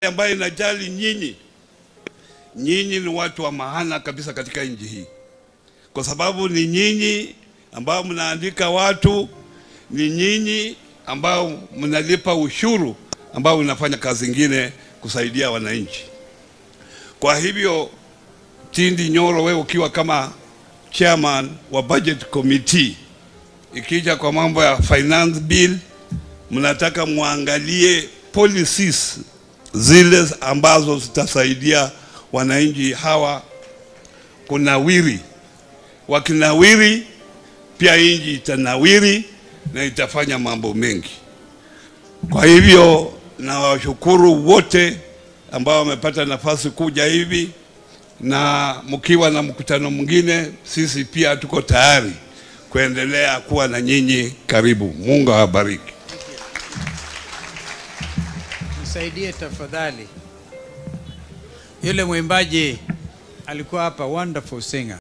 ambayo inajali nyinyi. Nyinyi ni watu wa maana kabisa katika nchi hii, kwa sababu ni nyinyi ambao mnaandika watu, ni nyinyi ambao mnalipa ushuru ambao unafanya kazi ingine kusaidia wananchi. Kwa hivyo, Tindi Nyoro, wewe ukiwa kama chairman wa budget committee, ikija kwa mambo ya finance bill, mnataka muangalie policies zile ambazo zitasaidia wananchi hawa kunawiri. Wakinawiri pia nchi itanawiri na itafanya mambo mengi. Kwa hivyo nawashukuru wote ambao wamepata nafasi kuja hivi, na mkiwa na mkutano mwingine, sisi pia tuko tayari kuendelea kuwa na nyinyi karibu. Mungu awabariki. Nisaidie tafadhali. Yule mwimbaji alikuwa hapa, wonderful singer.